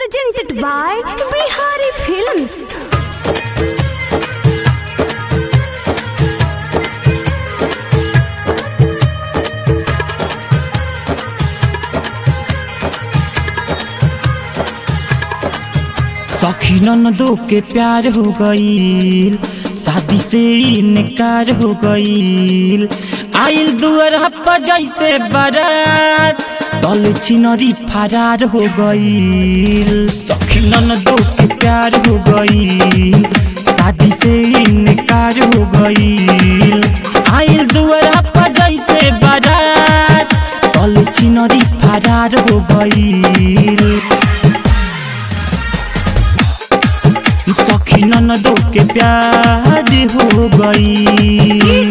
presented by Bihari Films. सखी ननदो के प्यार हो गईल शादी से इनकार हो गईल आइल दुअर हप्पा जैसे बारात दल छिनरी फरार हो गईल सखी ननदो के प्यार हो गईल शादी से इनकार हो गईल आइल दुअर हप्पा जैसे बारात दल छिनरी फरार हो गईल सखी ननदो के प्यार हो गई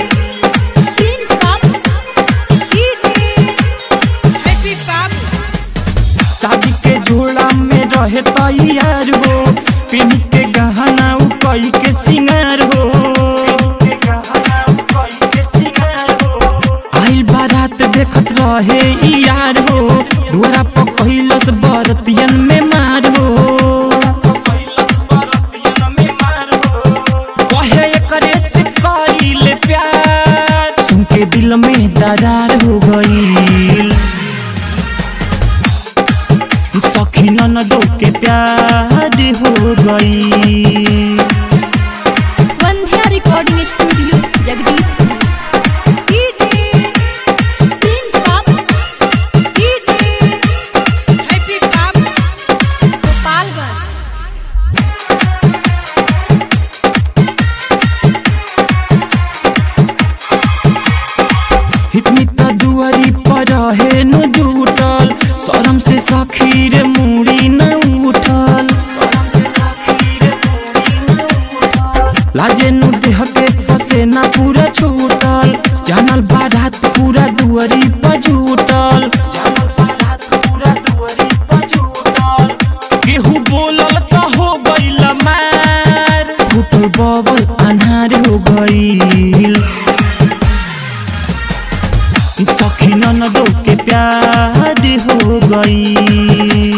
शादी के झोला में रहे तैयार हो पिन के गहना उ कई के सिंगार हो आइल बारात देखत रहे इ यार हो दुआरा पर पहिलस बरतियन में मार हो कहे एकरे से करीले प्यार सुन के दिल में दरार हो गई सखी ननदो के प्यार हो गई Vandhya Recording Studio, Jagdishpur. इतनी त दुआरी पर रहे न जुटल शरम से सखी रे मुड़ी न उठल लाजे नु देह के पसेना पूरा छूटल जानल बारात पूरा दुआरी पर जुटल केहू बोलल त हो गइल मार फुटल बबल अन्हार हो गइल सखी ननदो के प्यार हो गई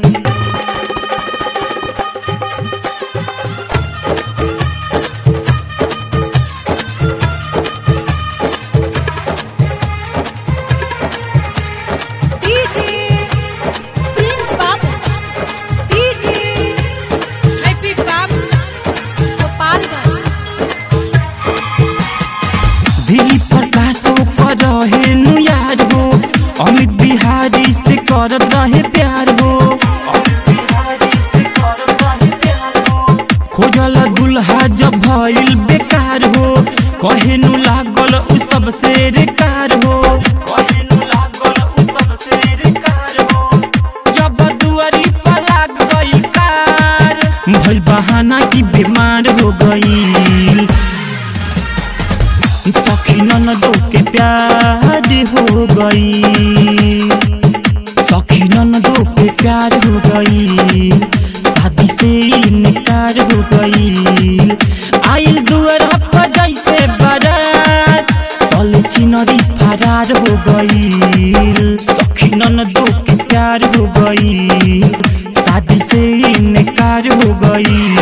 धीरी प्रकाशो पर रहे नु यार हो अमित बिहारी से कर रहे प्यार हो खोजल दुल्हा जब भइल बेकार हो कहे नु लागल उ सब से कार हो कहे नु लागल उ सब से कार हो जब दुआरी पर लाग गई कार भइल बहाना की बीमार हो गई सखी ननदो के प्यार हो गई सखी ननदो के प्यार हो गई शादी से इनकार हो गई आइल दुअर पर जैसे बारात तल चिनरी फरार हो गई सखी ननदो के प्यार हो गई शादी से इनकार हो गई